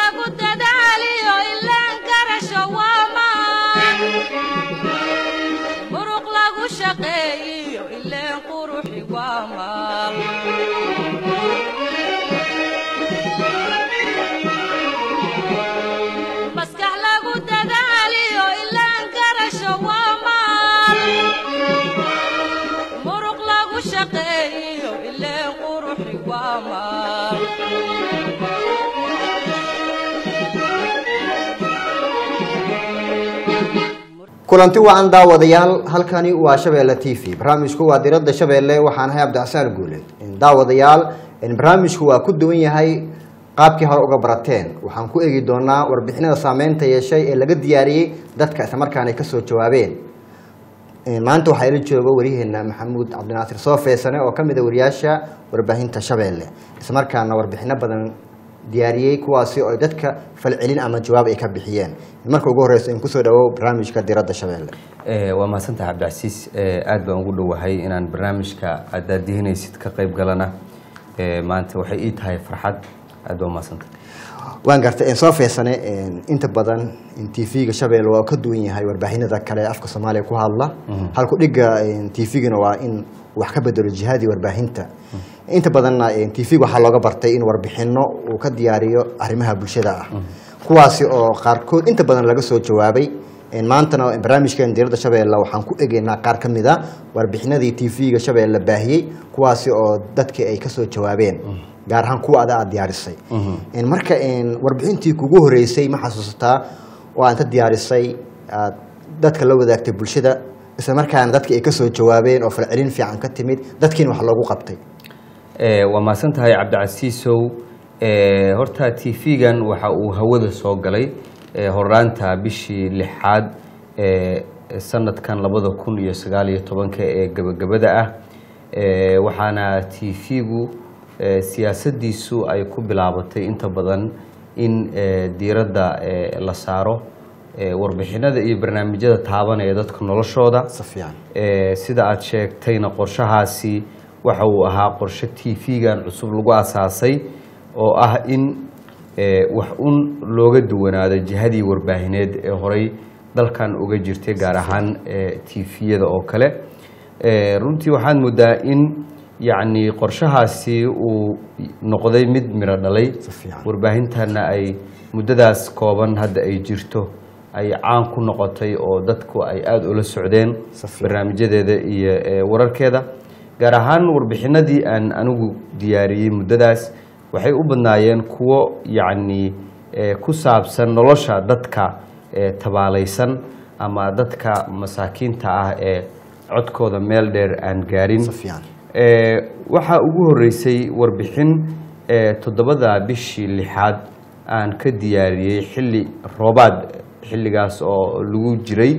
lagu dadaaliyo ilaan garasho waa maan muruq lagu shaqeeyiyo ileen quruxi waa maal maskax lagu dadaaliyo ilaan garasho waa maal muruq lagu shaqeeyiyo ileen quruxi waa maal kulanti wacan daawadayaal halkani waa shabeelle t v barnaamijku waa diradda shabeelle waxaan ahay cabdixasaan guule daawadayaal barnaamijku waa ku duwan yahay qaabkii hore uga barateen waxaan ku eegi doonaa warbixinada saameynta yeeshay ee laga diyaariyey dadka islamarkaana ay kasoo jawaabeen maanta waxaa ila jooga waryaheena maxamuud cabdinaasir soo feesane oo kamid a wariyaasha warbaahinta shabeelle islamarkaana warbixino badan diyaariyey kuwaasi oo dadka falcelin ama jawaab ay ka bixiyeen marka ugu horeysa in kusoo dhawow barnaamijka diradda shabeelle waa mahadsantaha cabdicasiis aad baan ugu dhowahay inaan barnaamijka aad daadihinaysid ka qayb galana maanta waxay ii tahay farxad aad baa umahadsantah waan gartay soo feesane inta badan t v-ga shabeelle waa ka duwan yahay warbaahinada kale ee afka soomaaliya ku hadla halku dhiga t v-gana waa in wax ka bedelo jihadii warbaahinta inta badanna t v waxaa looga bartay in warbixino uu ka diyaariyo arrimaha bulshada ah kuwaasi oo qaarkood inta badan laga soo jawaabay maantana barnaamijkeen diradda shabeelle waxaan ku egeynaa qaar ka mid a warbixinadii t v-ga shabeelle baahiyey kuwaasi oo dadkii ay kasoo jawaabeen gaar ahaan kuwa ada aad diyaarisay marka warbixintii kugu horeysay ma xasuusataa oo aad ka diyaarisay aad dadka la wadaagtay bulshada isla markaana dadki ay kasoo jawaabeen oo falcelin fiican ka timid dadkiina wax loogu qabtay waa mahadsan tahay cabdicasiisow horta t v-gan waxa uu hawada soo galay horaanta bishii lixaad sanadkan labada kun iyo sagaal iyo tobanka ee gebagabada ah waxaana t v-gu siyaasadiisu ay ku bilaabatay inta badan in diiradda la saaro warbixinada iyo barnaamijyada taabanaya dadka noloshooda si fiican sida aada sheegtayna qorshahaasi waxa uu ahaa qorshe t v-gan cusub lagu asaasay oo ah in wax un looga duwanaado jihadii warbaahineed ee horey dalkan uga jirtay gaar ahaan t v-yada oo kale runtii waxaad moodaa in yacni qorshahaasi uu noqday mid miro dhalay Si fiican. warbaahintana ay muddadaas kooban hadda ay jirto ay caan ku noqotay oo dadku ay aada ula socdeen Si fiican. barnaamijyadeeda iyo ee, wararkeeda gaar ahaan warbixinadii aan anigu diyaariyey muddadaas waxay u badnaayeen kuwo yacni ee, ku saabsan nolosha dadka ee, tabaalaysan ama dadka masaakiinta ah ee codkooda meel dheer aan gaarin si fiican Ee, waxaa ugu horeysay warbixin ee, toddobada bishii lixaad aan ka diyaariyey xilli roobaad xilligaas oo lagu jiray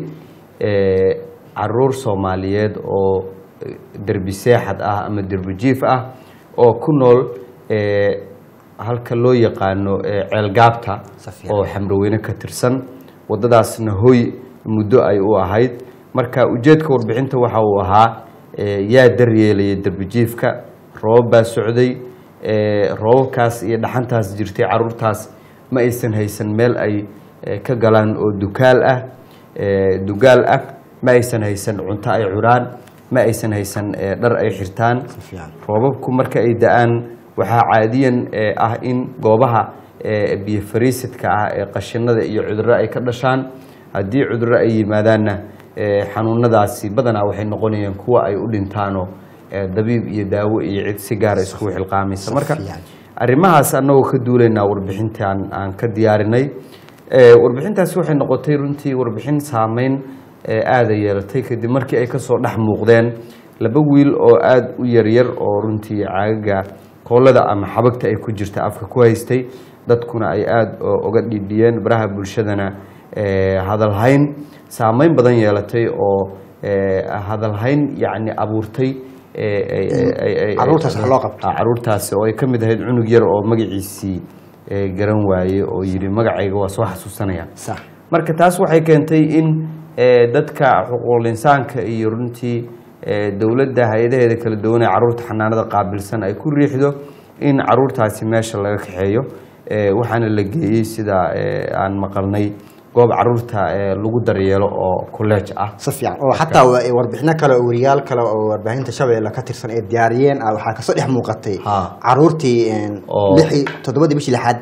ee, caruur soomaaliyeed oo eh, derbi seexad ah ama derbi jiif ah oo ku nool ee, halka loo yaqaano ee, ceelgaabta Si fiican. oo xamroweyne ka tirsan wadadaasna hoy muddo ay u ahayd marka ujeedka warbixinta waxa uu ahaa ee, yaa daryeelaya derbijiifka roobab baa socday ee, roobabkaas iyo dhaxantaas jirtay caruurtaas ma aysan haysan meel ay ee, ka galaan oo dukaal ah ee, dugaal ah ma aysan haysan cunto ay cunaan ma aysan haysan ee, dhar ay xirtaan si fiican roobabku marka ay da-aan waxaa caadiyan ee, ah in goobaha ee, biyo fariisidka ah ee qashinada iyo cudurro ay ka dhashaan haddii cudurro ay yimaadaanna ee, xanuunadaasi badanaa waxay noqonayaan kuwa ay u dhintaanoo ee, dabiib iyo daawo iyo cid si gaara iskugu xilqaamaysa marka fiican. arrimahaas annagoo ka duulaynaa warbixintaan aan ka diyaarinay Ee, warbixintaasi waxay noqotay runtii warbixin saameyn ee, aada yeelatay kadib markii ay kasoo dhex muuqdeen laba wiil oo aada u yaryar oo runtii caagaga koolada ama xabagta ay ku jirta afka ku haystay dadkuna ay aada o- uga dhiidhiyeen baraha bulshadana ee, hadalhayn saameyn badan yeelatay oo ee, hadalhayn yacni abuurtay ee, ay- ay- ay- ay- Carruurtaas wax loo qabto. Ah, caruurtaasi oo ay ka mid ahayd cunug yar oo magaciisii ee, garan waaye oo yidhi magacayga waa soo xasuusanaya sax marka taas waxay keentay in ee, dadka xuquuqul insaanka iyo runtii ee, dowladda hay-adaheeda kala duwan ee caruurta xanaanada qaabilsan ay ku riixdo in caruurtaasi meesha laga kaxeeyo Eh, waxaana la geeyey sida eh, aan maqalnay goob caruurta eh, lagu daryeelo oo kolleej ah si fiican oo xataa wa- warbixino kale oo wariyaal kale oo warbaahinta shabeelle ka tirsan ee diyaariyeen ah waxaa kasoo dhex muuqatay Ha. caruurtii een, Oo- lixii toddobadii bishii lixaad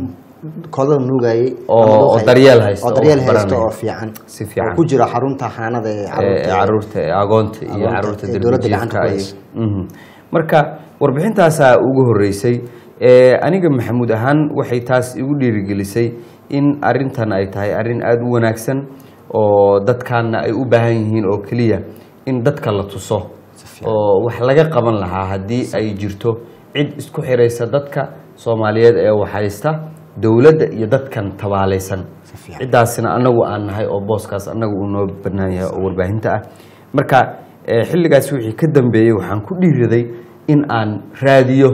koodada nuugayay Oo- ama oo dhuuqayay. daryeel haysta, oo daryeel oo haysta baranaya. oo fiican Si fiican. oo ku jira xarunta xanaanada ee Eh, caruurta caruurta eh, agoonta iyo Agoonta, caruurta ee dowladda darbijiifka gacanta ku iyo- hayso. Mhm. marka warbixintaasaa ugu horeysay Eh, aniga maxamuud ahaan waxay taas igu dhiirigelisay in arintan ay tahay arin aada u wanaagsan oo dadkaana ay u baahan yihiin oo keliya in dadka la tuso oo wax laga qaban lahaa haddii ay jirto cid isku xiraysa dadka soomaaliyeed ee waxhaysta dowladda iyo dadkan tabaalaysan fiican. ciddaasina anagu aan nahay oo booskaas anagu uu noo bannaan yahay oo warbaahinta ah marka eh, xilligaas wixii ka dambeeyey waxaan ku dhiiraday in aan raadiyo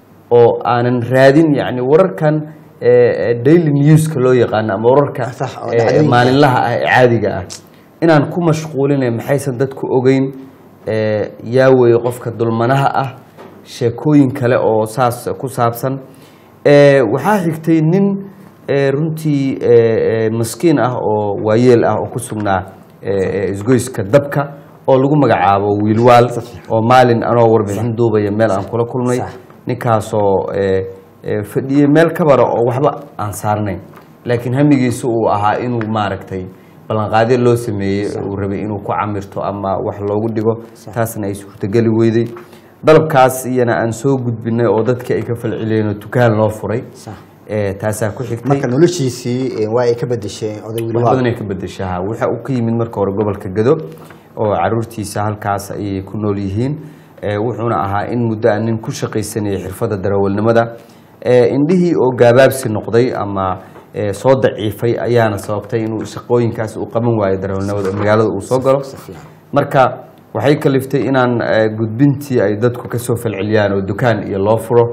oo aanan raadin yacni wararkan eh, eh, daily newska loo yaqaano ama wararka Sax, oo eh, dhacdooyinka. maalinlaha ah ee caadiga ah inaan ku mashquulinay maxaysan dadku ogeyn eh, yaa weeye qofka dulmanaha ah sheekooyin kale oo saas ku saabsan Eh, waxaa xigtay nin eh, runtii eh, eh, maskiin ah oo waayeel ah oo ku sugnaa eh, eh, isgoyska dabka oo lagu magacaabo wiilwaal oo maalin anoo warbixin duubaya meel aan kula kulmay Sax. ninkaasoo eh, eh, fadhiyey meel kabara oo waxba aan saarnayn laakiin hamigiisu uu ahaa inuu maaragtay ballanqaadyo loo sameeyey uu rabay inuu ku camirto ama wax loogu dhigo taasna ay suurtogeli weyday dalabkaas iyana aan soo gudbinay oo dadka ay ka falceliyeen oo dukaan loo furay Sax. Eh, taasaa ku xigtay marka noloshiisii een, waa ay ka bedesheen oday wax wiliwaal badan ay ka bedeshaa waxa uu ka yimid marka hore gobolka gado oo caruurtiisa halkaas ayay ku nool yihiin Eh, wuxuuna ahaa in muddo aan nin ku shaqaysanayay xirfadda darawalnimada Eh, indhihii oo gaabaabsi noqday ama eh, soo daciifay ayaana sababtay inuu shaqooyinkaas uu qaban waayo darawalnimada oo magaalada uu soo galo marka waxay kaliftay inaan eh, gudbintii ay dadku kasoo falceliyaan oo dukaan iyo loo furo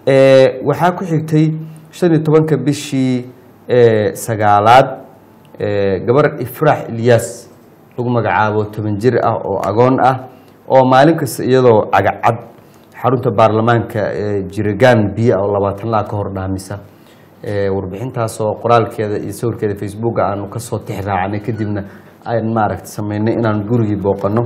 Eh, waxaa ku xigtay shan iyo tobanka bishii eh, sagaalaad eh, gabar ifraax ilyas lagu magacaabo toban jir ah oo agoon ah oo maalin kasta iyadoo cagacad xarunta baarlamaanka ee jirigaan biyo ah oo labaatan laa ka hor dhaamisa Eh, warbixintaasoo qoraalkeeda iyo sawirkeeda facebooka aanu kasoo tix raacnay kadibna aan maaragta sameynay inaan gurigii booqano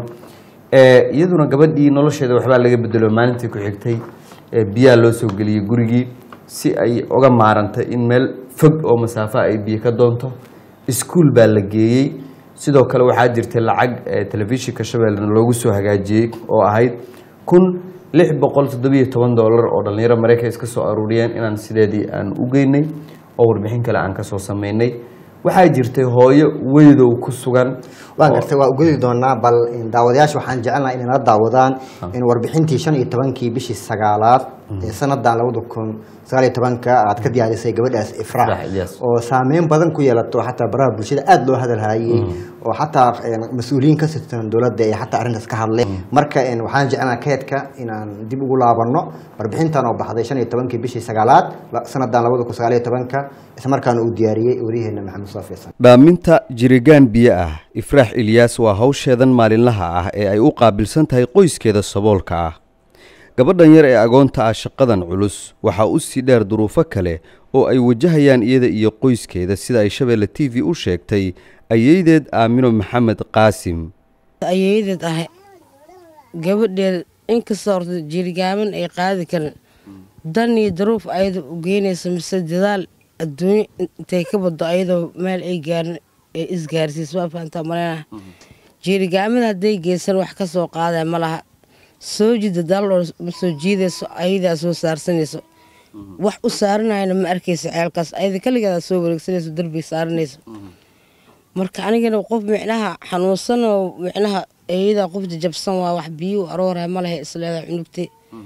Eh, iyaduna gabadhii nolosheeda waxbaa laga bedelo maalintii ku xigtay eh, biyaa loo soo geliyey gurigii si ay uga maarantay in meel fog oo masaafo ay biyo ka doonto iskuul baa la geeyey sidoo kale waxaa jirtay lacag eh, telefishinka shabeellena loogu soo hagaajiyey oo ahayd kun lix boqol toddobiyo toban doolar oo dhallinyaro maraykan iska soo aruuriyeen inaan sideedii aan u geynay oo warbixin kale aan kasoo sameynay waxaa jirtay hooyo weydow ku sugan waan oo- gartay waa ugudi doonaa bal in daawadayaasha waxaan jecelnahay inay nala daawadaan in warbixintii shan iyo tobankii bishii sagaalaad ee sanadan labada kun sagaal iyo tobanka aad ka diyaarisay gabadhaas Ifraax ifraax Ilyas. oo saameyn badan ku yeelato xataa baraha bulshada aada loo hadalhayey oo xataa een, mas-uuliyiin ka tirsan dowladda ay xataa arrintaas ka hadleen marka een, waxaan jecelnaha keedka inaan dib ugu laabano warbixintan oo baxday shan iyo tobankii bishii sagaalaad la- sanadan labada kun sagaal iyo tobanka islamarkaana uu diyaariyey waryaheena maxamed soofiisan dhaaminta jirigaan biyo ah ifraax ilyaas waa hawsheedan maalinlaha ah ee ay u qaabilsan tahay qoyskeeda saboolka ah gabadhan yar ee agoonta ah shaqadan culus waxaa u sii dheer duruufo kale oo ay wajahayaan iyada iyo qoyskeeda sida ay shabeelle t v u sheegtay ayeydeed aamino maxamed qaasim ayeeyadeed ahay gabadheeda inkastoo horta jirigaaban ay qaadi karin dan iyo daruuf ayada u geynaysa mise dadaal adduunyo intay ka baddo ayadoo meel ay gaarin ee isgaarsiis waa fahantaa maleynaha jirigaaman hadday geysan wax ka soo qaadaya ma laha soo jida daaloo ma soo jiidayso ayadaa soo saarsanayso wax u saaranayana ma arkaysa ceelkaas ayada kaligeeda soo wareegsanayso darbiga saaranayso marka anigana qof micnaha xanuunsan oo micnaha eeyadaa qof jajabsan waa wax biyuu arooraya ma lehe isleedahay cunugtay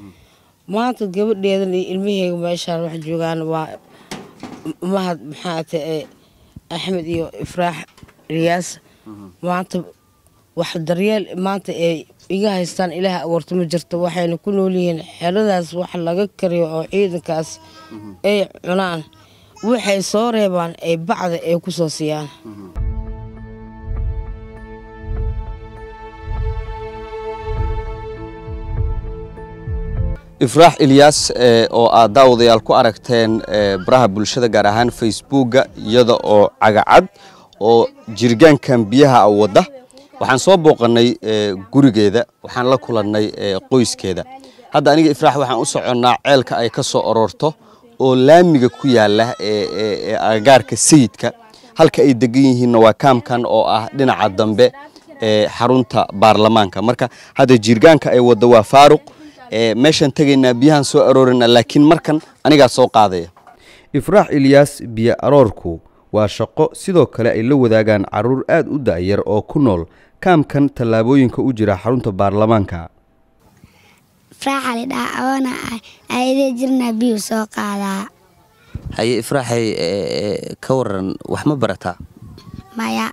maanta gabadheedan iyo ilmaheega meeshaan wax joogaan waa mahad maxaa ta axmed iyo ifraax riyaas maanta wax daryeel maanta ay iga haystaan ilaah abuurta ma jirto waxayna ku nool yihiin xeladaas wax laga kariyo oo ciidankaas ay cunaan waxay soo reebaan ay bacda ay ku soo siiyaan ifraax ilyaas ee, oo aad daawadayaal ku aragteen ee, baraha bulshada gaar ahaan facebooka iyada oo cagacad oo jirgaankan biyaha wadda waxaan soo booqannay ee, gurigeeda waxaan la kulannay ee, qoyskeeda hadda aniga ifraax waxaan u soconnaa ceelka ay ka soo aroorto oo laamiga ku yaala ee ee- ee agagaarka sayidka halka ay degan yihiinna waa kaamkan oo ah dhinaca dambe ee xarunta baarlamaanka marka hadda jirgaanka ay wadda waa faaruq ee meeshaan tegaynaa biyahan soo aroorina laakiin markan anigaa soo qaadaya ifraax ilyaas biyo aroorku waa shaqo sidoo kale ay la wadaagaan carruur aad u da'yar oo ku nool kaamkan tallaabooyinka u jira xarunta baarlamaanka faraaxa lidhaa awoona ah ayadee jirnaa biyuu soo qaadaa haye ifraaxay ka waran wax ma barataa maya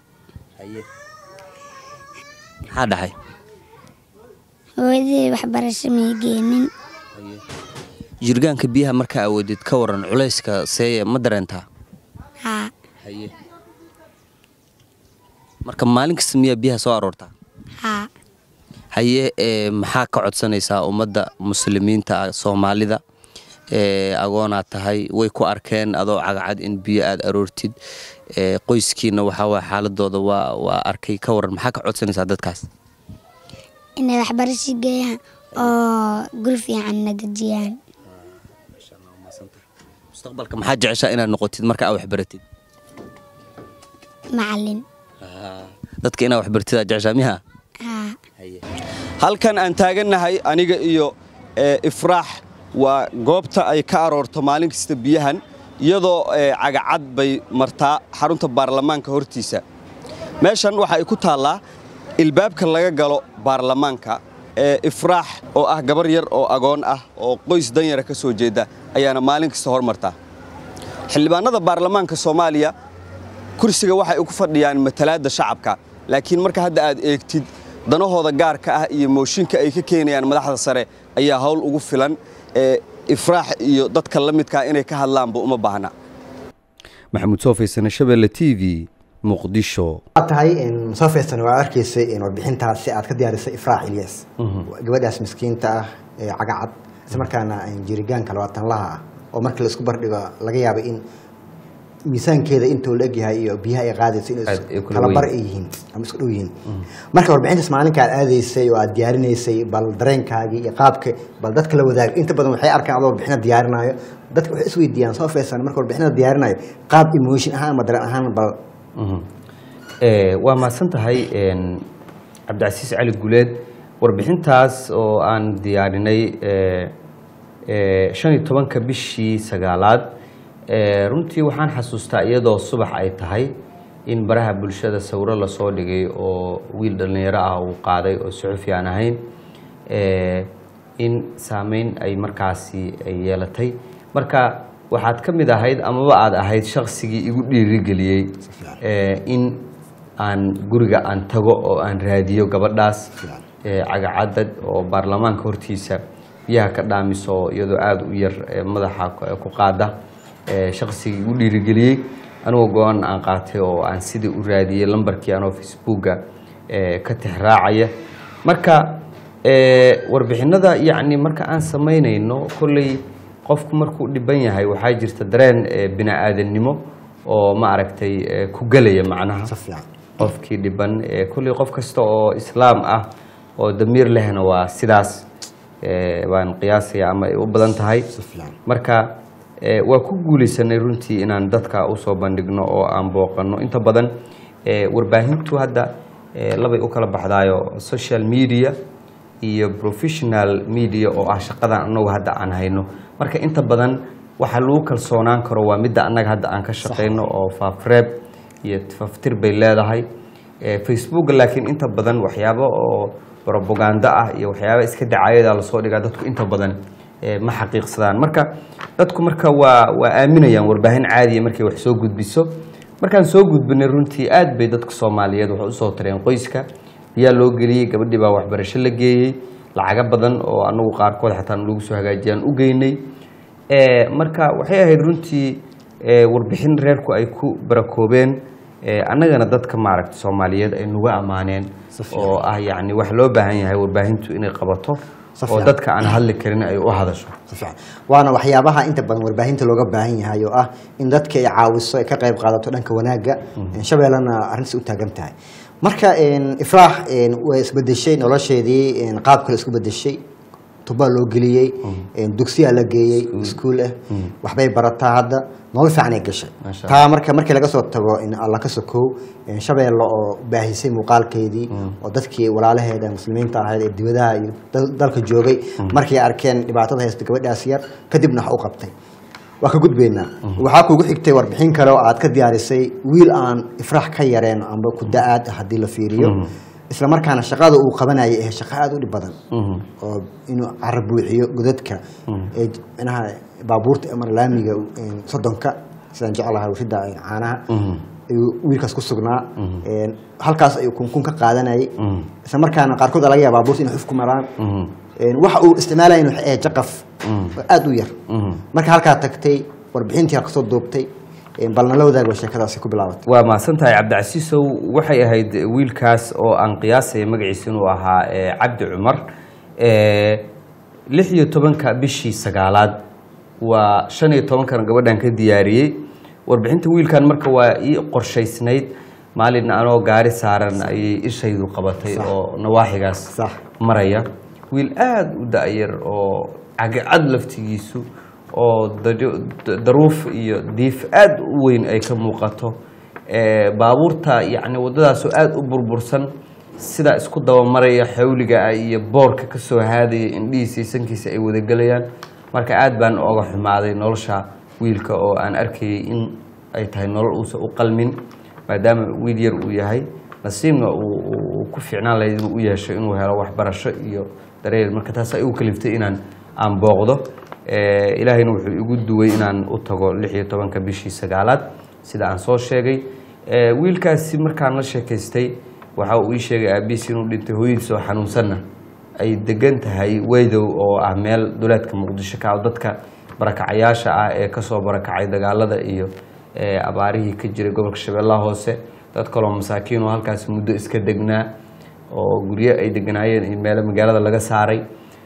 maxaa dhaxay hooyadii waxbarasho may geenin jirgaanka biyaha markaa awoodid ka waran culayska seeye ma dareentaa haa haye marka maalin kasta miyaa biyaha soo aroortaa haa haye ee, maxaa ka codsanaysaa ummadda muslimiinta ah soomaalida ee, agoonaad tahay way ku arkeen adoo cagacad in biyo aad aroortid ee, qoyskiina waxaa waay xaaladooda waa waa arkay ka waran maxaa ka codsanaysaa dadkaas inay waxbarasho geeyaan oo guri fiicanna dejiyaan mustaqbalka maxaa jeceshaa inaad noqotid marka aad waxbaratid macalin dadka inaad waxbaratid aad jeceshaa miha haa halkan aan taagannahay aniga iyo ee, ifraax waa goobta ay ka aroorto maalin kasta biyahan iyadoo ee, cagacad bay martaa xarunta baarlamaanka hortiisa meeshan waxa ay ku taallaa ilbaabka laga galo baarlamaanka ee ifraax oo ah gabar yar oo agoon ah oo qoys danyara ka soo jeeda ayaana maalin kasta hormartaa xildhibaanada baarlamaanka soomaaliya kursiga waxay ku fadhiyaan matalaadda shacabka laakiin marka hadda aad eegtid danahooda gaarka ah iyo mooshinka ay ka keenayaan madaxda sare ayaa hawl ugu filan ee ifraax iyo dadka la midkaa inay ka hadlaanba uma baahna maxamuud soofeysane shabeelle t v muqdisho waxaad tahay soo feestan waa arkaysay warbixintaas si aad ka diyaarisay ifraax ilyas gabadhaas miskiinta ah ee cagacad isla markaana jirigaanka labaatan laha ah oo marka laisku bardhigo laga yaabo in miisaankeeda intuu la egyahay iyo biyaha ay qaadayso inay Aad ay kula kala bar weyn. ay yihiin ama isku dhow yihiin marka warbixintaas maalinka aad aadaysay oo aad diyaarinaysay bal dareenkaagii iyo qaabka bal dadka la wadaag inta badan waxay arkaan adoo warbixina diyaarinaayo dadka waxay isweydiiyaan soo feesan marka warbixina diyaarinayo qaab emotion ahaan ama dareen ahaan bal Eh, waa mahadsan tahay een, cabdicasiis cali guleed warbixintaas oo aan diyaarinay eh, eh, shan iyo tobanka bishii sagaalaad eh, runtii waxaan xasuustaa iyadoo subax ay tahay in baraha bulshada sawiro lasoo dhigay oo wiil dhallinyaro ah uu qaaday oo suxufi aan ahayn eh, in saameyn ay markaasi ay yeelatay marka waxaad ka mid ahayd amaba aad ahayd shaqsigii igu dhiirigeliyey eh, in aan guriga aan tago oo aan raadiyo gabadhaas eh, cagacadad oo baarlamaanka hortiisa biyaha ka dhaamiso iyadoo aada u yar eh, madaxa ku- ku qaada eh, shaqsigii igu dhiirigeliyey anigoo go-aan aan qaatay oo aan sidii u raadiyey lambarkii anoo facebooka eh, ka tixraacaya marka eh, warbixinada yacni marka aan samaynayno kolley qofku markuu dhiban yahay waxaa jirta dareen eh, bini-aadannimo oo ma aragtay eh, ku gelaya macnaha si fiican qofkii dhiban eh, kolley qof kasta oo islaam ah oo damiir lehna waa sidaas eh, baan qiyaasaya ama ay u badan tahay si fiican marka eh, waa ku guulaysanay runtii inaan dadka usoo bandhigno oo aan booqanno inta badan eh, warbaahintu hadda eh, labay u kala baxdaayo social media iyo professional media oo ah shaqadan annagu hadda aan hayno marka inta badan waxa lagu kalsoonaan karo waa midda annaga hadda aan ka shaqayno oo faafreeb iyo faftir bay leedahay Eh, facebook laakiin inta badan waxyaabo oo propaganda ah iyo waxyaaba iska dacaayada lasoo dhigaa dadku inta badan eh, ma xaqiiqsadaan marka dadku marka waa waa aaminayaan warbaahin caadiya markay wax soo gudbiso markaan soo gudbinay runtii aad bay dadka soomaaliyeed waxay usoo tareen qoyska biyaa loo geliyey gabadhii baa waxbarasho la geeyey lacago badan oo anagu qaarkood xataa lagu soo hagaajiyaan u geynay Eh, marka waxay ahayd runtii eh, warbixin reerku ay ku barakoobeen eh, annagana dadka maaragta soomaaliyeed ay nagu ammaaneen oo ah yacni wax loo baahan yahay warbaahintu inay qabato Si oo fiican. dadka aan hadli karin ay u hadasho si fiican waana waxyaabaha inta badan warbaahinta looga baahan yahay oo ah in dadka ay caawiso ay ka qayb qaadato dhanka wanaagga shabeellana arrintaas u taagan tahay marka een, ifraax een, way isbedeshay nolosheedii een, qaab kale isku bedeshay tubaa loo geliyey een, dugsiyaa la geeyey iskuul ah waxbay barataa hadda nolol fiican ay gashay Masha taa marka markii laga soo tago in alla ka sokow een, shabeelle oo baahisay muuqaalkeedii oo dadkii walaalaheeda muslimiinta ahayd ee dibadaha iyo dal- dalka joogay markay arkeen dhibaatada haysta gabadhaas yar kadibna wax u qabtay waa ka gudbaynaa waxaa kugu xigtay warbixin kale oo aad ka diyaarisay wiil aan ifraax ka yareen amba ku da-aad haddii la fiiriyo isla markaana shaqada uu qabanayay ee shaqo aada u dhib badan oo inuu cara buuxiyo godadka ee j- micnaha baabuurta ama laamiga een, soddonka sidaan jeclahay warshada caanaha ayuu wiilkaas ku sugnaa een, halkaas ayuu kunkun ka qaadanayay isla markaana qaarkood aa laga yaaba baabuurta inay xuf ku maraan Een, waxa uu isticmaalaya waxay ahayd jaqaf oo aada u yar marka halkaa tagtay warbixintii aad kasoo duubtay een, bal nala wadaag ba sheekadaasi ku bilaabatay waa mahadsan tahay cabdicasiisow waxay ahayd wiilkaas oo aan qiyaasaya magaciisa inuu ahaa eh, cabdi cumar Eh, lix iyo tobanka bishii sagaalaad waa shan iyo tobankana gabadhan ka diyaariyey warbixinta wiilkan marka waa ii qorshaysnayd maalin anoo gaari saaran ayay ishaydu qabatay oo nawaaxigaas Sax. maraya wiil aada u da-yar oo cagacad laftigiisu oo daro- da- daruuf iyo diif aada u weyn ay ka muuqato Eh, baabuurta yacni waddadaasoo aada u burbursan sida isku dabamaraya xawliga ah iyo boorka ka soo haadaya indhihiisa iyo sankiisa ay wadagelayaan marka aad baan oga xumaaday nolosha wiilka oo aan arkayay in ay tahay nolol uusan u qalmin maadaama wiil yar uu yahay nasiibna uu uu- uu ku fiicnaan lahayd inuu u yeesho inuu helo waxbarasho iyo dareel marka taas ay u kaliftay inaan aan booqdo Eh, ilaahayna wuxuu igu duway inaan u tago lix iyo tobanka bishii sagaalaad sida aan soo sheegay Eh, wiilkaasi markaan la sheekaystay waxa uu ii sheegay aabihiis inuu dhintay hooyadiis oo xanuunsanna ay degan tahay weydow oo ah meel duleedka muqdisho ka ah oo dadka barakacayaasha ah ee kasoo barakacay dagaalada iyo eh, abaarihii ka jiray gobolka shabeellaha hoose dad kaloo masaakiin oo halkaas muddo iska degnaa oo guryo ay deganaayeen iyo meelo magaalada laga saaray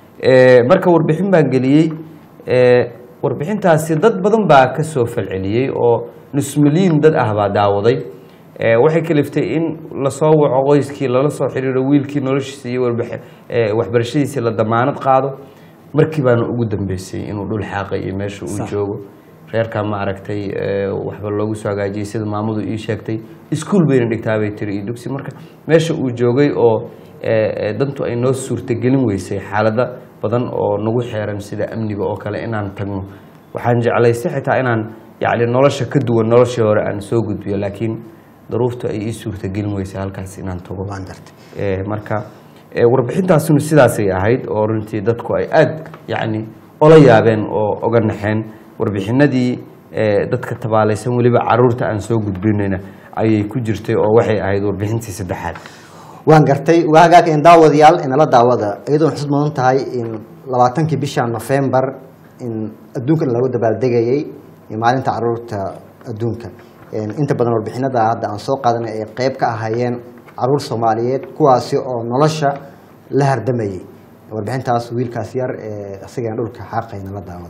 Eh, marka warbixin baan geliyey Eh, warbixintaasi dad badan baa ka soo falceliyey oo nus milyan dad ah baa daawaday Eh, waxay kaliftay in lasoo waco qoyskii lala soo xiriiro wiilkii noloshiisa iyo warbax- eh, waxbarashadiisii la damaanad qaado markii baana ugu dambeysay inuu dhul xaaqay iyo meesha uu joogo reerkaa ma aragtay eh, waxba loogu soo hagaajiyey sida maamadu ii sheegtay iskuul bayna dhigtaa bay tiri iyo dugsi marka meesha uu joogay oo eh, eh, dantu ay noo suurtagelin weysay xaalada badan oo nagu xeeran sida amniga oo kale inaan tagno waxaan jeclaystay xitaa inaan yacni nolosha ka duwan noloshii hore aan soo gudbiyo laakiin daruuftu ay ii suurtagelin weysay halkaas inaan tago waan gartay Eh, marka eh, warbixintaasuna sidaasay ahayd oo runtii dadku ay aada yacni ola yaabeen oo oga naxeen warbixinadii eh, dadka tabaalaysan weliba caruurta aan soo gudbinayna ayay ku jirtay oo waxay ahayd warbixintii saddexaad waan gartay waa hagaag in daawadayaal inala daawada iyadoon xusud mudan tahay in labaatankii bisha nofembar in adduunkan lagu dabaaldegayay in maalinta caruurta adduunka In inta badan warbixinada hadda aan soo qaadanay ay qeyb ka ahaayeen caruur soomaaliyeed kuwaasi oo nolosha la hardamayay warbixintaas wiilkaas yar ee asigana dhulka xaaqay nala daawada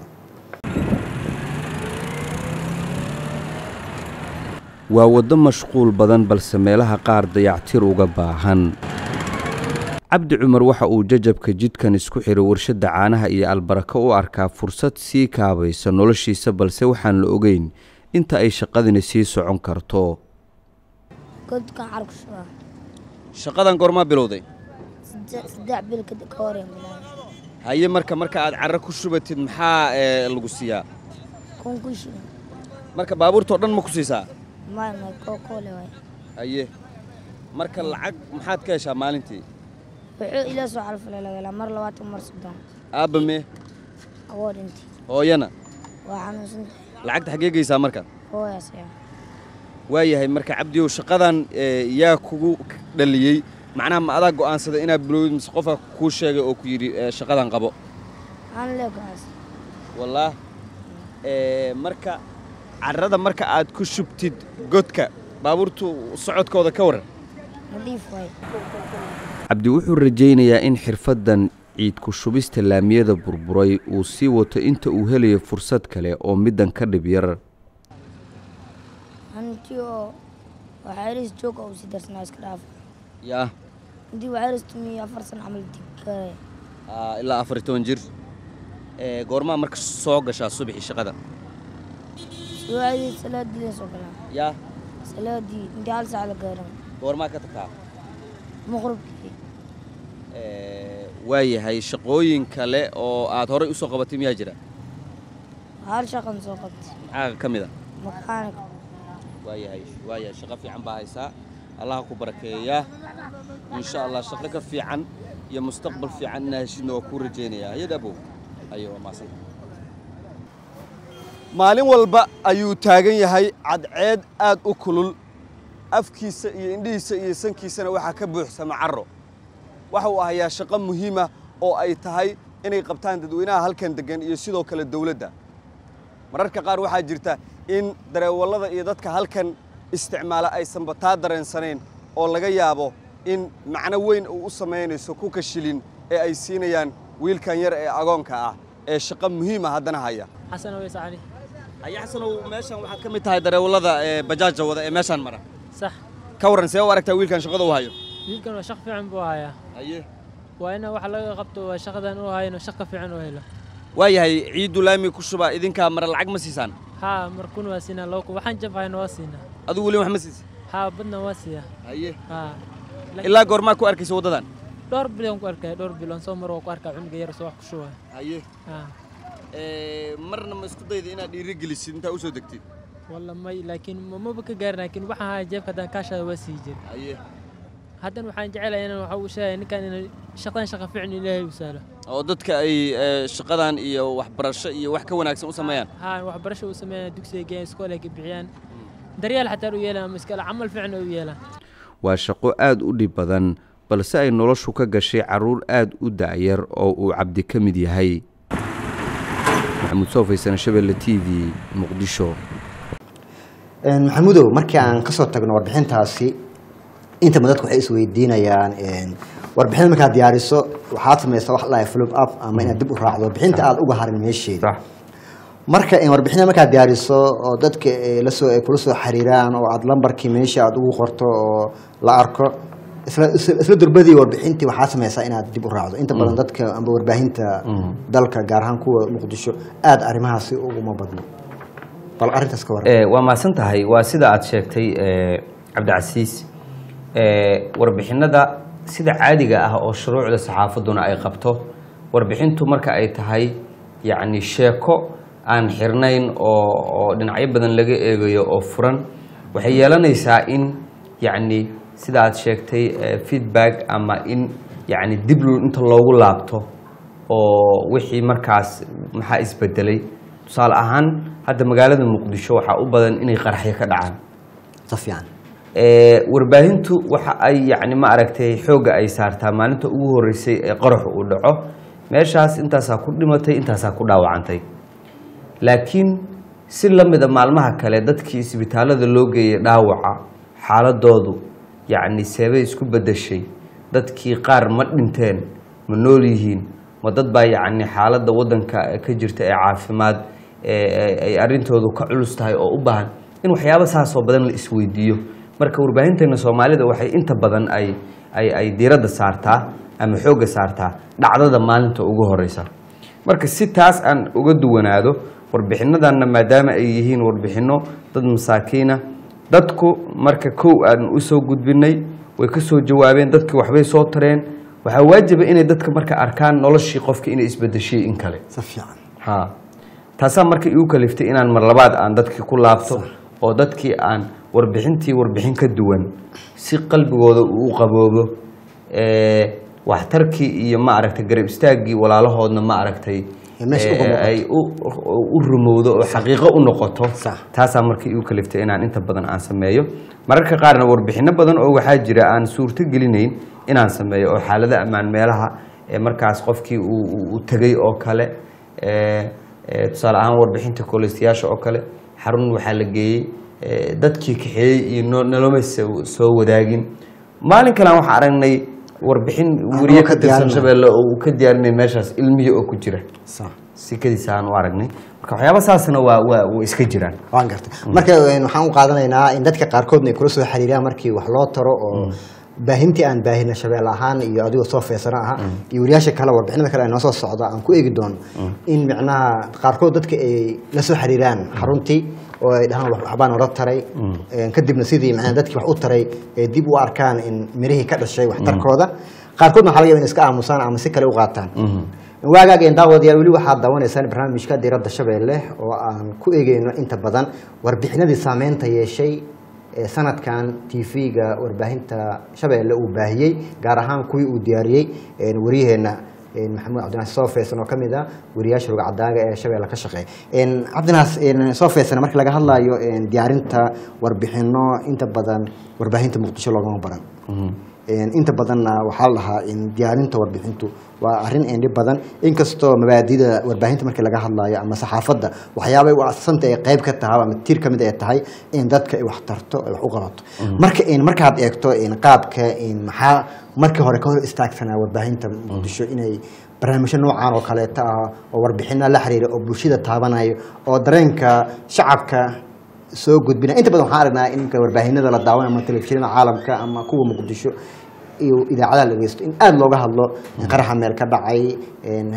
waa waddo mashquul badan balse meelaha qaar dayactir uga baahan cabdi cumar waxa uu jajabka jidkan isku xiray warshadda caanaha iyo albarako u arkaa fursad sii kaabaysa noloshiisa balse waxaan la ogeyn inta ay shaqadani sii socon karto godkan carku shubaa shaqadan goormaa bilowday saddex bil ka hor ayaan bilaabay haye marka marka aad carro ku shubatid maxaa lagu siiyaa kun ku shubin marka baabuurtao dhan ma ku siisaa may may koo koole waay haye marka lacag maxaad ka heshaa maalintii wuxuu ila soo calfalay laga helaa mar labaatan mar soddon aabba mee awoo dhintay hooyana waa xanuunsan tahay lacagta xaggee geysaa marka hooyaas ayaa waayahay marka cabdiyow shaqadan ee, yaa kugu dhaliyey macnaha ma adaa go'aansaday inaad bilowdid mise qofka kuu sheegay oo ku yidhi ee, shaqadan qabo aan leegaas wallaah ee, marka carrada marka aad ku shubtid godka baabuurtu socodkooda ka waran nadiif waay cabdi wuxuu rajaynayaa in xirfaddan ciid ku shubista laamiyada burburay uu sii wato inta uu helayo fursad kale oo middan ka dhib yar hanti oo waxayris joog oo si darsanaa iska dhaaf yaa intii waxayris tumiyo afar san camal dikare ilaa afar iyo toban jir goormaa marka soo gashaa subaxii shaqada soo aadey salaadii leen soo galaa yaa salaadii intii hal saac la gaaran goormaa ka tagtaa maqribkii waayahay shaqooyin kale oo aad horay usoo qabatay miyaa jira hal shaqan soo qabtay maxaa ka mid a makaanik waayahay waayahay shaqo fiican baa haysaa allaha ku barakeeyaa insha allah shaqo ka fiican iyo mustaqbal fiican inaa heshidna waa kuu rajaynayaa hayad abow ayo waa maasanta maalin walba ayuu taagan yahay cadceed aad u kulul afkiisa iyo indhihiisa iyo sankiisana waxaa ka buuxsama carro waxa uu ahayaa shaqo muhiima oo ay tahay inay qabtaan dadweynaha halkan deggan iyo sidoo kale dawladda mararka qaar waxaa jirta in dareewallada iyo dadka halkan isticmaala aysanba taa dareensanayn oo laga yaabo in macno weyn uu u samaynayso kuka shilin ee ay siinayaan wiilkan yar ee agoonka ah ee shaqo muhiima haddana haya xasan aweys cali haya xasanow meeshan waxaad ka mid tahay dareewallada ee bajaaja wada ee meeshaan mara sax ka warran see u aragtaa wiilkan shaqada uu hayo wiilkan waa shaq fiican buu hayaa haye waa ina wax laga qabto waa shaqadan uu hayno shaq ka fiican uu helo waayahay ciiddu laami ku shuba idinkaa mara lacag ma siisaan haa markun waa siinaa loo waxaan jabhayna waa siinaa adigu weli wax ma siisa haa badna waa siiyaa haye haa ilaa goormaa ku arkaysa waddadan dhowr biloon ku arkaya dhowr biloon soo mar waa ku arkaa cunuga yar soo wax ku shubaya haye haa marna ma isku dayda inaad dhiirigelisid intaa usoo degtid walla may laakiin maba ka gaarin laakiin waxaan haya jeebka haddaan kaashada waa sii jira haye haddan waxaan jecelahay inaan waxa uu sheegay ninkan inay shaqadan shaqa fiican ilaahay u saalo oo dadka ay shaqadan iyo waxbarasho iyo wax ka wanaagsan u sameeyaan haa waxbarasho u sameeyaan dugsiga geeyaan iskool ay ka bixiyaan daryeel xataa u yeelaan ama iskale camal fiican u yeelaan waa shaqo aad u dhib badan balse ay noloshu ka gashay carruur aad u da'yar oo uu cabdi ka mid yahay maxamuud soofaysan shabelle t v muqdisho maxamudow markii aan kasoo tagno warbixintaasi inta badan dadku waxay isweydiinayaan warbixinta markaad diyaariso waxaad samaysaa wax lahay flop up ama inaad dib u raacdo warbixinta aad uga harin meesheeda marka warbixinta markaad diyaariso oo dadka lasoo ay kula soo xiriiraan oo aad lambarkii meesha aad ugu qorto oo la arko isla isla durbadii warbixintii waxaad samaysaa inaad dib u raacdo inta badan dadka amba warbaahinta dalka gaar ahaan kuwa muqdisho aada arrimahaasi uguma badno bal arrintaas ka warran waa mahadsan tahay waa sida aad sheegtay cabdicasiis warbixinada sida caadiga ah oo shuruucda saxaafadduna ay qabto warbixintu marka ay tahay yacni sheeko aan xirnayn oo oo dhinacyo badan laga eegayo oo furan waxay yeelanaysaa in yacni sida aad sheegtay feedback ama in yacni dib inta loogu laabto oo wixii markaas maxaa isbedelay tusaale ahaan hadda magaalada muqdisho waxaa u badan inay qaraxyo ka dhacaan si fiican warbaahintu waxa ay yacni ma aragtay xoogga ay saartaa maalinta ugu horreysay ee qaraxu uu dhaco meeshaas intaasaa ku dhimatay intaasaa ku dhaawacantay laakiin si la mida maalmaha kale dadkii isbitaallada loo geeyay dhaawaca xaaladoodu yacni seebay isku beddeshay dadkii qaar ma dhinteen ma nool yihiin ma dad baa yacni xaaladda waddanka ka jirta ee caafimaad ay arrintoodu ka culus tahay oo u baahan in waxyaabo saasoo badan la isweydiiyo marka warbaahinteena soomaalida waxay inta badan ay ay ay diiradda saartaa ama xoogga saartaa dhacdada maalinta ugu horeysa marka si taas aan uga duwanaado warbixinadanna maadaama ay yihiin warbixino dad masaakiina dadku marka kow aan usoo gudbinay way ka soo jawaabeen dadkii waxbay soo tareen waxaa waajiba inay dadka marka arkaan noloshii qofka inay isbedeshay in kale si fiican ha taasaa marka igu kaliftay inaan mar labaad aan dadkii ku laabto oo dadkii aan warbixintii warbixin ka duwan si qalbigooda uu u qaboobo waxtarkii iyo ma aragtay garab istaaggii walaalahoodna ma aragtay meesha uga muuqato. ay u- u rumowdo oo xaqiiqo u noqoto Sax. taasaa marka igu kaliftay inaan inta badan aan sameeyo mararka qaarna warbixino badan oo waxaa jira aan suurto gelinayn inaan sameeyo oo xaalada ammaan meelaha ee markaas qofkii uu uu- uu tegay oo kale ee, ee, tusaale ahaan warbixinta kooleystayaasha oo kale xarun waxaa la geeyey ee, dadkii kaxeeyey iyo no- noloma soo soo wadaagin maalin kalean waxaan aragnay warbixin Aan weriye oo ka ka tirsan diyaarinay. shabeelle oo uu ka diyaarinay meeshaas ilmihii oo ku jira sax sikadiisa aan u aragnay marka waxyaaba saasna waa waa way iska jiraan waan gartay marka een, waxaan u qaadanaynaa in dadka qaarkoodna ay kula soo xiriiraan markii wax loo taro oo baahintii aan baahina shabeelle ahaan iyo adigoo soo feesana aha iyo wariyaasha kale warbixinada kale ay noo soo socda aan ku eegi doono in micnaha qaarkood dadka ay la soo xiriiraan xaruntii oo ay dhahaan wax- waxbaan ola taray Een, kadibna sidii macnaha dadkii wax u taray ay dib u arkaan in mirihii ka dhashay waxtarkooda qaarkoodna waxaa laga yaaba in iska aamusaan ama si kale u qaataan waagaageen daawadayaal weli waxaad daawanaysaan barnaamijka diradda shabeelle oo aan ku eegeyno inta badan warbixinadii saameynta yeeshay ee sanadkan tv-ga warbaahinta shabeelle uu baahiyey gaar ahaan kuwii uu diyaariyey een, waryaheena een, maxamuud cabdinaas soofeesan oo ka mid ah wariyaasha rugcadaaga ee shabeelle ka shaqeeya Een, cabdinaas een, soofeesan marka laga hadlayo een, diyaarinta warbixino inta badan warbaahinta muqdisho loogama baran Een, inta badanna waxaa la dhahaa in diyaarinta warbixintu waa arrin eendhi badan inkastoo mabaadida warbaahinta markii laga hadlayo ama saxaafadda waxyaabay u asasanta ay qayb ka tahay ama tiir ka mid ay tahay in dadka ay wax tarto ay wax u qabato marka in markaad eegto in qaabka in maxaa markii hore ka hor istaagsanaa warbaahinta muqdisho inay barnaamijyo noocan oo kaleeta ah oo warbixino la xiriira oo bulshada taabanayo oo dareenka shacabka soo gudbina inta badan waxaan aragnaa in marka warbaahinada la daawan ama telefishinada caalamka ama kuwa muqdisho iyo idaacadaha la dhegeysto in aada looga hadlo qaraxa meel ka dhacay een,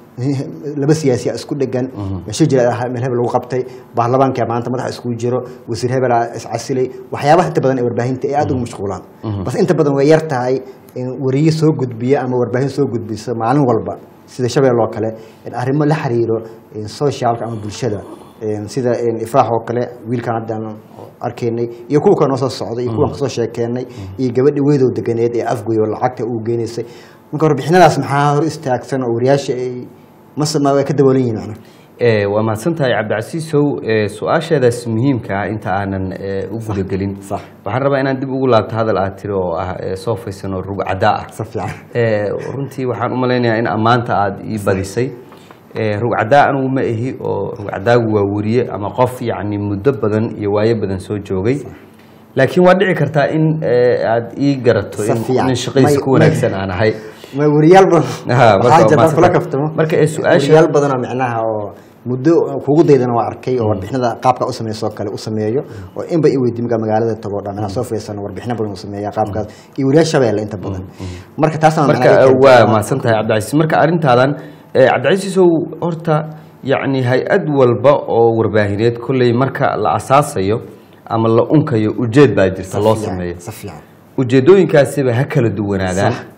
laba siyaasiya isku dhegan meesho jira ah, meel hebel lagu qabtay baarlamaanka maanta madaxa iskugu jiro wasiir hebel aa iscasilay waxyaabaha inta badan ee warbaahinta ay aada ugu mashquulaan bas inta badan way yar tahay in wariye soo gudbiya ama warbaahin soo gudbisa maalin walba sida shabeel oo kale in arrimo la xiriiro in socialka ama bulshada Een, sida een, ifraax oo kale wiilkan haddaan arkaynay iyo kuwa kale noo soo socday iyo kuwan kasoo sheekeynay iyo gabadhi weydow deganeed ee afgoy oo lacagta uu geynaysay marka warbixinadaas maxaa hor istaagsan oo wariyaasha ay masama way ka daboolan yihiin macnaha Eh, waa mahadsan tahay cabdicasiisow eh, su-aasheedaas muhiimka ah inta aanan eh, u gudagelin sax. waxaan rabaa inaan dib ugu laabto hadal aad tiri oo ah eh, soo faysan oo rugcadaa ah si fiican Eh, runtii waxaan u malaynayaa in ammaanta aada ii badisay Eh, rugcadaa anigu ma ahi oo rugcadaagu waa weriye ama qof yacni muddo badan iyo waayo badan soo joogay laakiin waa dhici kartaa in eh, aad ii garato Si in fiican. nin shaqadiisa May- ku wanaagsan aan ahay ma wariyaal badan Aha, marka waxaa waa jira mahadsan kula tahay. kaftamo Marka, ee, su-aasha- wariyaal badan oo micnaha oo muddo kugu daydana waa arkay oo warbixinada qaabka u sameeyo oo kale u sameeyo oo inba i weydiin markaa magaalada tago dhan inaa soo fiirsano warbixino badan u sameeya qaabkaas iyo wariyaal shabeelle inta badan marka taasna macnaha ay marka keentay- waa mahadsan tahay cabdicasiis marka arrintaadan eh, cabdicasiisow horta yacni hay-ad walba oo warbaahineed kolley marka la asaasayo ama la unkayo ujeed baa jirta loo fiican, sameeyo si fiican ujeedooyinkaasiba ha kala duwanaadaan Sax.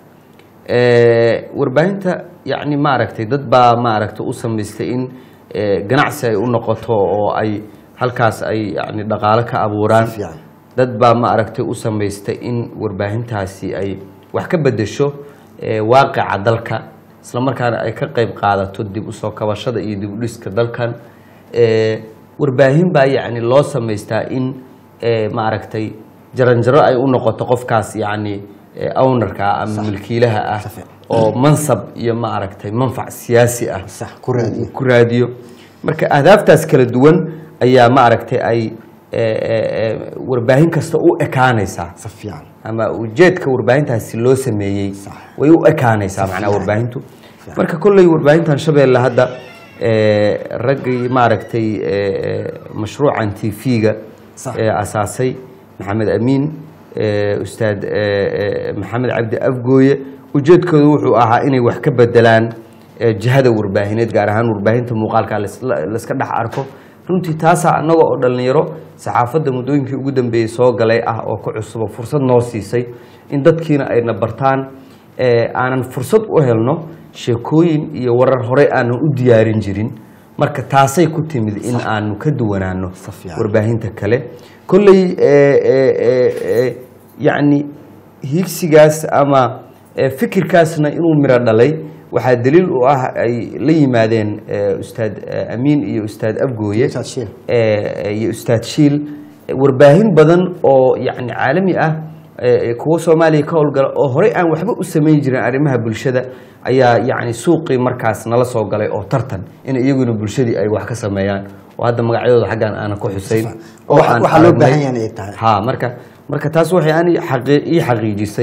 Eh, warbaahinta yacni maaragtay dad baa maaragtay u samaystay in eh, ganacsi ay u noqoto oo ay halkaas ay yacni dhaqaalo ka abuuraan Si fiican. dad baa maaragtay u samaystay in warbaahintaasi ay wax ka bedesho eh, waaqica dalka isla markaana ay ka qayb qaadato dib u soo kabashada iyo dib u dhiska dalkan Eh, warbaahin baa yacni loo samaystaa in eh, maaragtay jaranjaro ay u noqoto qofkaas yacni eh, ownerka ah ama milkiilaha ah Safi. oo mansab iyo maaragtay manfac siyaasi ah sax ku raadiyo ku raadiyo marka ahdaaftaas kala duwan ayaa maaragtay ay eh, eh, eh, warbaahin kasta u ekaanaysaa si fiican ama ujeedka warbaahintaasi loo sameeyey way u ekaanaysaa macnaha warbaahintu marka kolley warbaahintan shabeelle hadda eh, raggii maaragtay eh, eh, mashruucan tv-ga Sax. ee asaasay maxamed amiin eh, ustaad eh, eh, maxamed cabdi afgooye ujeedkoodu wuxuu ahaa inay wax ka bedelaan eh, jihada warbaahineed gaar ahaan warbaahinta muuqaalka laisla- layska dhex arko runtii taasaa annaga oo dhallinyaro saxaafadda muddooyinkii ugu dambeeyey soo galay ah oo ka cusuba fursad noo siisay in dadkiina ayna bartaan eh, aanan fursad u helno sheekooyin iyo warar horey aanan u diyaarin jirin marka taasay ku timid in aanu ka duwanaano Si fiican. warbaahinta kale kolley eh, eh, eh, eh, yacni hiigsigaas ama eh, fikirkaasna inuu miro dhalay waxaa daliil u ah ay la yimaadeen eh, ustaad eh, amiin iyo ustaad afgooye Ustaad Shiil. eh, iyo ustaad shiil eh, warbaahin badan oo yacni caalami ah eh, kuwa soomaaliya ka howlgala oo horey aan waxba u samayn jirin arrimaha bulshada ayaa yacni suuqii markaas nala soo galay oo tartan in iyaguna bulshadii ay wax ka sameeyaan oo hadda magacyadooda xaggan aanan ku xusayn oo waxa- aan waxaa loo aragnay. baahan yahay inay tahay. ha marka marka taas waxay ani xaqii- ii xaqiijisay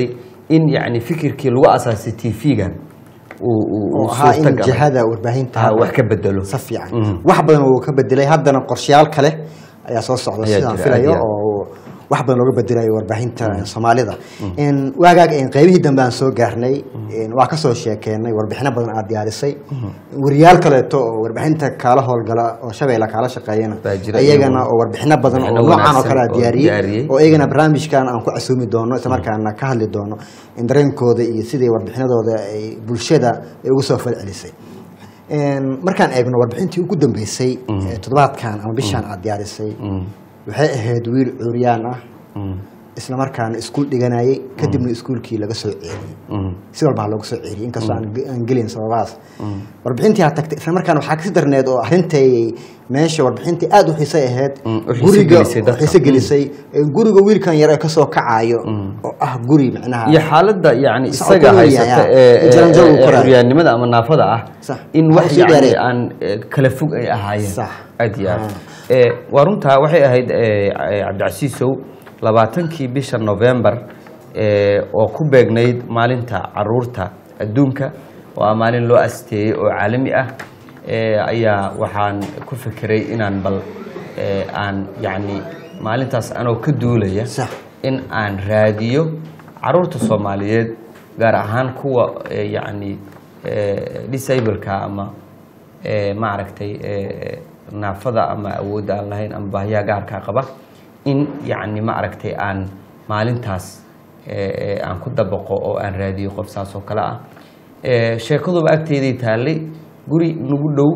in yacni fikirkii lagu asaasay tv-ga uu uu- uu oo ahaa in suurtagalay. jihada warbaahinta Ah, wax ka bedelo si fiican wax badan uu ka bedelay haddana qorshayaal kale ayaa soo socda Ayaa sidaan jira, filayo aad iyo aad. oo wax badan looga bedelayo warbaahinta soomaalida In waagaag in qaybihii dambe aan soo gaarnay in waa kasoo sheekeenay warbixino badan aad diyaarisay wariyaal kaleeto oo warbaahinta kaala howlgala oo shabeella kaala shaqeeyana Baa jira iyagana iyaguna. oo warbixino badan oo Warbixino noocan oo wanaagsan kale oo aad diyaariyey diyaariyey. oo iyagana barnaamijkan aan ku casuumi doono isla markaana ka hadli doono in dareenkooda iyo sidii warbixinadooda ay bulshada ay ugu soo falcelisay Een, markaan eegno warbixintii ugu dambeysay ee toddobaadkan ama bishaan aad diyaarisay waxay ahayd wiil curyaan ah isla markaana iskuul dhiganayay kadibna iskuulkii laga soo ceeliyey si walbaa looga soo ceeliyey inkastoo aan ge- aan gelin sababahaas warbixintii aad tagtay isla markaana waxaa kasii darneed oo arintay meesha warbixintii aad u xiisay ahayd Mm, u xiiso guriga gelisay dadka. xiiso gelisay ee guriga wiilkan yar ee kasoo kacayo oo ah guri macnaha iyo xaaladda yani Socod isaga ku haysata leeyahay, ee- ee jaran jaran uu ee- ee koraayo. curyaannimada ama naafada ah Sax. in Waxaa wax sii yani dheereed. aan ee, kala fog ay ahaayeen Sax. aad iyo aad Ee, waa runtaa waxay ahayd ee, ee, cabdicasiisow labaatankii bisha november ee, oo ku beegnayd maalinta caruurta adduunka oo ah maalin loo asteeyey oo caalami ah ee, ayaa waxaan ku fekeray inaan bal ee, aan yacni maalintaas anoo ka duulaya Sax. in aan raadiyo caruurta soomaaliyeed gaar ahaan kuwa ee, yacni ee, disableka ama ee, maaragtay ee, naafada ama awoodda aan lahayn ama baahiyaha gaarkaa qaba in yacni maaragtay aan maalintaas ee, ee, aan ku dabaqo oo aan raadiyo qof saas oo kale ah Ee, sheekaduba agteedii taallay guri nagu dhow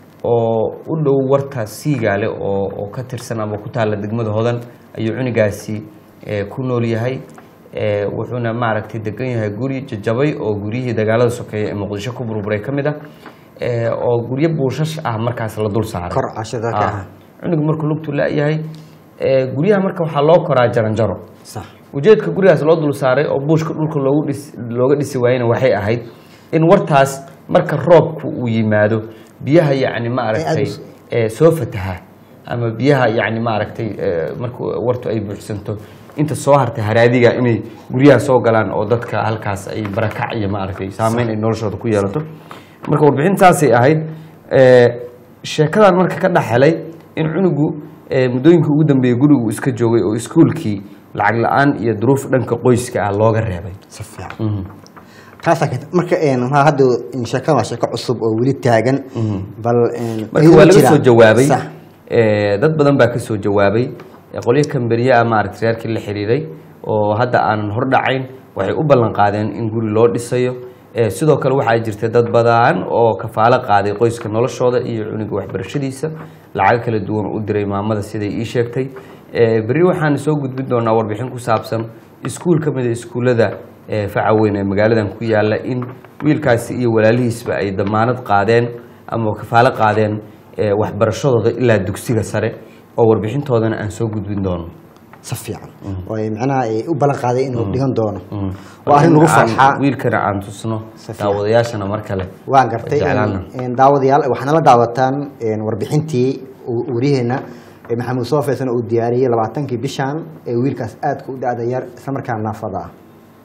oo u dhow warta siigaale oo oo ka tirsan ama ku taalla degmada hodan ayuu cunigaasi ee, ku nool yahay Ee, wuxuuna maaragtay degan yahay guri jajabay oo guryihii dagaalada sokeeye ee muqdisho ku burburay ka mid ah Ee, oo guryo buushash ah markaas la dul saaray Kor cashada ka Ah. ah. cunuga markuu lugtu la-yahay ee, guryaha marka waxaa loo koraa jaranjaro sax ujeedka gurigaas loo dul saaray oo buushka dhulka loogu dhis looga dhisi waayena waxay ahayd in wartaas marka roobku uu yimaado biyaha yacni maaragtay Ay, aad ee, soo fataha ama biyaha yacni maaragtay ee, marka wartu ay buuxsanto inta soo hartay haraadiga inay guryaha soo galaan oo dadka halkaas ay barakac iyo maaragtay saameyn ay noloshooda ku yeelato marka warbixintaasay ahayd ee, sheekadan marka ka dhex helay in cunugu ee, muddooyinkii ugu dambeeyey gurigu iska joogay oo iskuulkii lacag la-aan iyo duruuf dhanka qoyska ah looga reebay si fiican taasaa keenta marka een, waxaa hadda in sheekada waa sheeko cusub oo weli taagan bal een, marka ayuu waa laga jiraa. soo jawaabay Sax. ee, dad badan baa ka soo jawaabay ee, qolyo kamberiye ah maaragtay reerkii la xiriiray oo hadda aanan hordhacayn waxay u ballan qaadeen in guri loo dhisayo Ee, sidoo kale waxaa jirta dad badan oo kafaalo qaaday qoyska noloshooda iyo cunuga waxbarashadiisa lacago kala duwan u diray maamada siday ii sheegtay Ee, berri waxaan soo gudbin doonaa warbixin ku saabsan iskuul ka mid a iskuullada ee, faca weyn ee magaaladan ku yaala in wiilkaasi iyo walaalihiisba ay damaanad qaadeen ama kafaalo qaadeen ee, waxbarashadooda ilaa dugsiga sare oo warbixintoodana aan soo gudbin doono si fiican oo ay macnaha ay u ballan qaaday inuu dhigan doono waa arrin lagu Aan- farxaa wiilkana aan tusno Si fiican. daawadayaashana mar kale waan gartay jeclaana. een, een, daawadayaal waxaana la daawataan een, warbixintii uu- wariyaheena ee maxamuud soo feesan uu diyaariyey labaatankii bishan ee wiilkaas aadka u da-da yar isla markaana naafada ah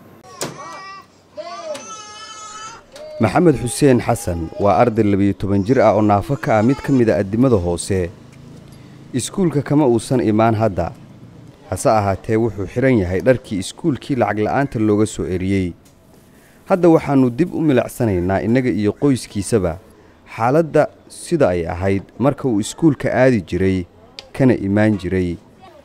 maxamed xuseen xasan waa arday labiyo toban jir ah oo naafo ka ah mid ka mid a addimada hoose iskuulka kama uusan imaan hadda hase ahaatee wuxuu xidhan yahay dharkii iskuulkii lacag la'aanta looga soo eriyey hadda waxaannu dib u milicsanaynaa innaga iyo qoyskiisaba xaaladda sida ay ahayd marka uu iskuulka aadi jiray kana imaan jiray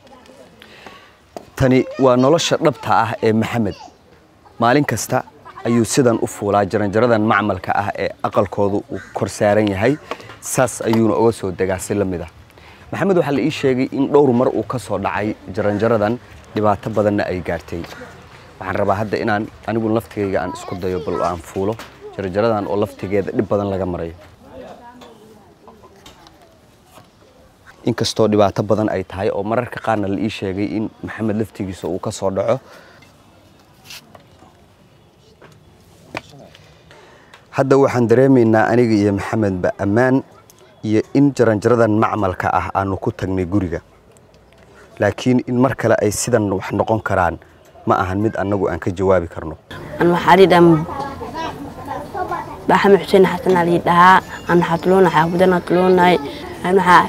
tani waa nolosha dhabta ah ee maxamed maalin kasta ayuu sidan u fuulaa jaranjaradan macmalka ah ee aqalkoodu uu kor saaran yahay saas ayuuna uga soo degaa si la mid ah maxamed waxaa la ii sheegay in dhowr mar uu ka soo dhacay jaranjaradan dhibaato badanna ay gaartay waxaan rabaa hadda inaan anigu laftigayga aan isku dayo bal aan fuulo jaranjaradan oo laftigeeda dhib badan laga marayo inkastoo dhibaato badan ay tahay oo mararka qaarna la ii sheegay in maxamed laftigiisa uu ka soo dhaco hadda waxaan dareemaynaa aniga iyo maxamedba ammaan iyo in jaranjaradan macmalka ah aanu ku tagnay guriga laakiin in mar kale ay sidan wax noqon karaan ma ahan mid annagu aan ka jawaabi karno an waxaa lii dhaha baxame xuseen xasan aa lii dhahaa an waxaa tuloona xaabudan aa tuloonahay an waxaa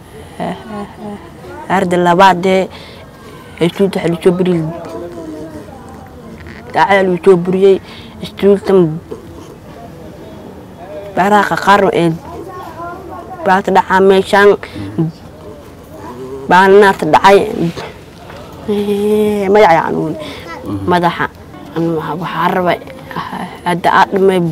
arda labaadee istuulta waxaa lusoo buriyey daacada lusoo buriyey istuultan baaraha qaqaar ee baata dhacaa meeshaan baana naarta dhacay magaca anuun madaxa waxaa raba hadda aa dhamay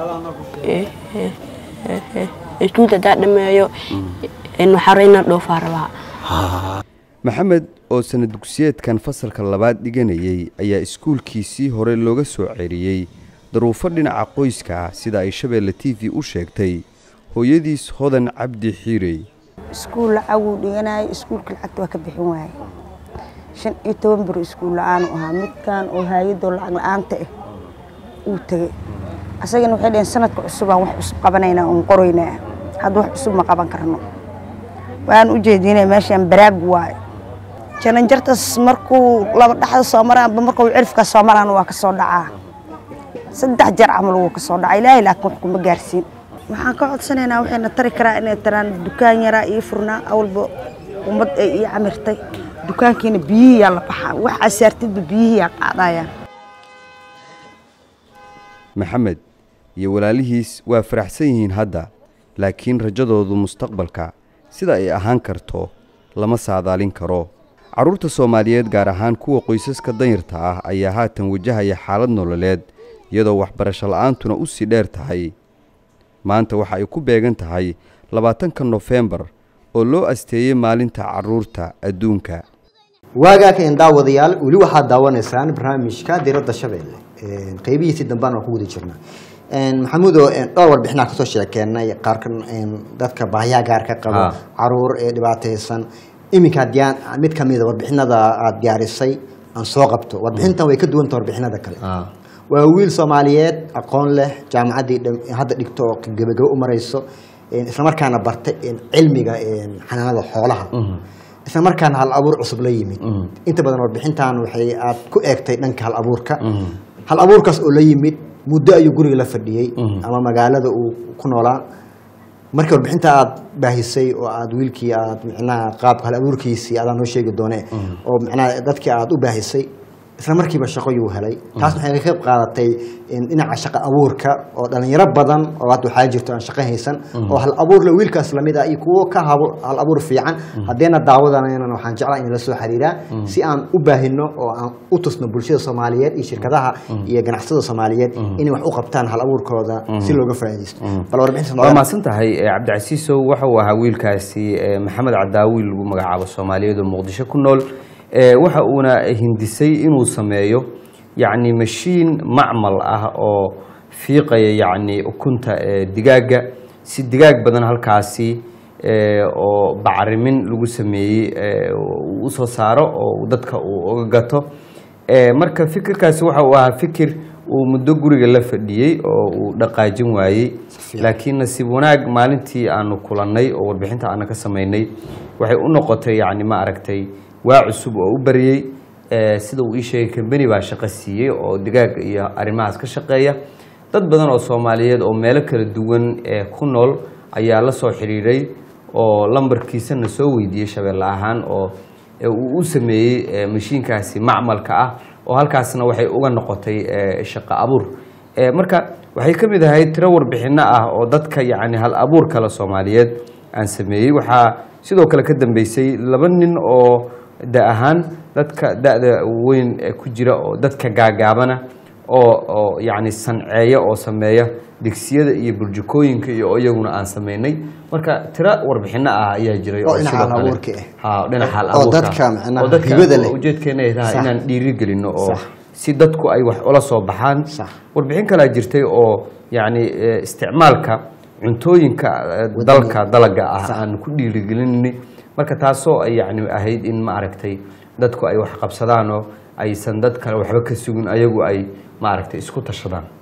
iskuulta haddaa dhameeyo waxaa raba inaan dhoofaa rabaa maxamed oo sana dugsiyeedkan fasalka labaad dhiganayay ayaa iskuulkiisii hore looga soo ceriyey daruufo dhinaca qoyska ah sida ay shabeelle t v u sheegtay hooyadiis hodan cabdi xiirey iskuul lacaguu dhiganayay iskuulka lacagta waa ka bixin waayay shan iyo toban biro iskuul la-aanu ahaa midkan oo haayadoo lacag la-aanta ah uu tegey asagana waxay dhaheen sanadka cusubaan wax cusub qabanaynaa oon qoraynaa hadda wax cusub ma qaban karno waan u jeedinay meeshaan baraag waaye jananjartas markuu laba dhaxda soo maraanba markuu cirifka soo maraan waa ka soo dhacaa saddex jeer camal wuu ka soo dhacaa ilaahay laakiin wax kuma gaarsiin waxaan ka codsanaynaa waxayna tari karaa inay taraan dukaan yaraa ii furnaa awalba ummad ay ii camirtay dukaankiina biyihiyaa la baxaa wax asaartidba biyihiyaa qaadayaan maxamed iyo walaalihiis waa faraxsan yihiin hadda laakiin rajadoodu mustaqbalka sida ay ahaan karto lama saadaalin karo carruurta soomaaliyeed gaar ahaan kuwa qoysaska danyarta ah ayaa haatan wajahaya xaalad nololeed iyadoo waxbarasho la'aantuna u sii dheer tahay maanta waxa ay ku beegan tahay labaatanka nofembar oo loo asteeyey maalinta carruurta adduunka waagaakeen daawadayaal weli waxaad daawanaysaan barnaamijka diradda shabeelle qeybihiisii dambaan waan ku guda jirnaa maxamuudo dhowr warbixinaa kasoo sheekeenay qaarka dadka baahiyaha gaarka qabo Ah. caruur ee dhibaataysan iminka haddii aan mid kamida warbixinada aad diyaarisay aan soo qabto warbixintan way ka duwanta warbixinada kale waa wiil soomaaliyeed aqoon leh jaamacaddii dham- hadda dhigto oo gebagabo u marayso islamarkaana bartay cilmiga xanaanada xoolaha isla markaana hal abuur cusub la yimid inta badan warbixintan waxay aad ku eegtay dhanka hal abuurka hal abuurkaas oo la yimid muddo ayuu guriga la fadhiyey ama magaalada uu ku noolaa markii warbixinta aad baahisay oo aad wiilkii aad micnaha qaabka hal abuurkiisii adaan noo sheegi doone oo micnaha dadkii aad u baahisay isla markiiba shaqo yuu helay taas waxay ka qayb qaadatay in dhinaca shaqo abuurka oo dhalinyaro badan oo hadda waxaa jirto aan shaqo haysan oo hal abuur le wiilkaas lamid ah iyo kuwo ka habo hal abuur fiican haddeena daawadanaynan waxaan jeclaa in la soo xiriiraa si aan u baahino oo aan u tusno bulshada soomaaliyeed iyo shirkadaha iyo ganacsatada soomaaliyeed inay wax u qabtaan hal abuurkooda si looga faa'iidaysto bal warbixin waa mahadsan tahay eh, cabdicasiisow waxa uu ahaa wiilkaasi eh, maxamed cadaawi lagu magacaabo soomaaliyeed oo muqdisho ku nool Eh, waxa uuna hindisay inuu sameeyo yacni mashiin macmal ah oo fiiqaya yacni ukunta eh, digaaga si digaag badan halkaasi eh, oo bacrimin lagu sameeyey eh, uu u soo saaro oo dadka uu uga gato Eh, marka fikirkaasi waxa uu ahaa fikir uu muddo guriga la fadhiyey oo uu dhaqaajin waayey laakiin nasiib wanaag maalintii aanu kulannay oo warbixinta aana ka samaynay waxay u noqotay yacni ma aragtay waa cusub oo u bariyey Eh, sida uu ii sheegay kambani baa shaqo siiyey oo digaag iyo arrimahaas ka shaqeeya dad badan oo soomaaliyeed oo meelo kala duwan ee ku nool ayaa la soo xidhiidhay oo lambarkiisana soo weydiiyey shabeelle ahaan oo ee uu u sameeyey eh, mashiinkaasi macmalka ah oo halkaasna waxay uga noqotay eh, shaqo abuur Eh, marka waxay ka mid ahayd tiro warbixinno ah oo dadka yacni hal abuur kale soomaaliyeed aan sameeyey waxaa sidoo kale ka dambeysay laba nin oo da ahaan dadka da-da weyn ee ku jira oo dadka gaagaabana oo oo yacni sanceeya oo sameeya digsiyada iyo burjukooyinka iyo iyaguna aan sameynay marka tiro warbixinno ah ayaa jiray Oo dhinaca sidoo kale- hal-abuurka ah. ha dhinaca hal oo abuurka dadka macnaha oo dadka hibada leh. ujeedkeena ay tahay Sax. inaan dhiirigelino oo Sax. si dadku ay wax ula soo baxaan warbixin kalaa jirtay oo yacni eh, isticmaalka cuntooyinka eh, dalka dalaga ah aan ku dhiirigelinay marka taasoo ay yacni ahayd in ma aragtay dadku ay wax qabsadaan oo aysan dad kale waxba ka sugin ayagu ay ma aragtay isku tashadaan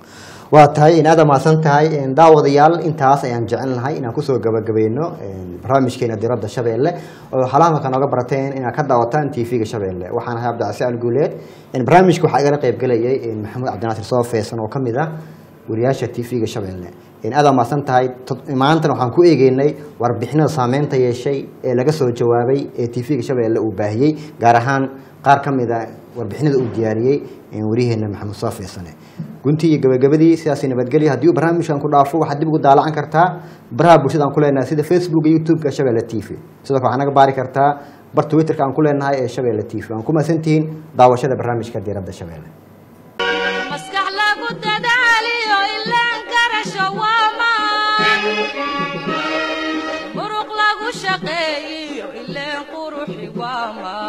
waa tahay in aada mahadsan tahay een, daawadayaal intaas ayaan jecelnahay inaan kusoo gabagabayno een, barnaamijkeena diradda shabeelle oo xalahamaka nooga barateen inaad ka daawataan tv-ga shabeelle waxaan ahay cabdicasi alguuleed een, barnaamijka waxaa igala qaybgelayay een, maxamuud cabdinaasir soo feesan oo ka mid ah wariyaasha tv-ga shabeelle een, aada mahadsan tahay Tod- maantana waxaan ku eegeynay warbixinada saameynta yeeshay ee laga soo jawaabay ee tv-ga shabeelle uu baahiyey gaar ahaan qaar ka mid a warbixinada uu diyaariyey een, waryaheena maxamuud soo feesane guntii iyo gabagabadii sidaasi nabadgelyo haddii uu barnaamijkan ku dhaafo waxaad dib ugu daalacan kartaa baraha bulshada aan ku leenahay sida facebook iyo youtube-ka shabeelle t v sidoo kale waxaa naga baari kartaa bar twitterka aan ku leenahay ee shabeelle t v waan ku mahadsantihiin daawashada barnaamijka diiradda shabeelle maskax lagu dadaaliyo ilaan garasho waa maan muruq lagu shaqeeyiyo ileen quruxi waa maan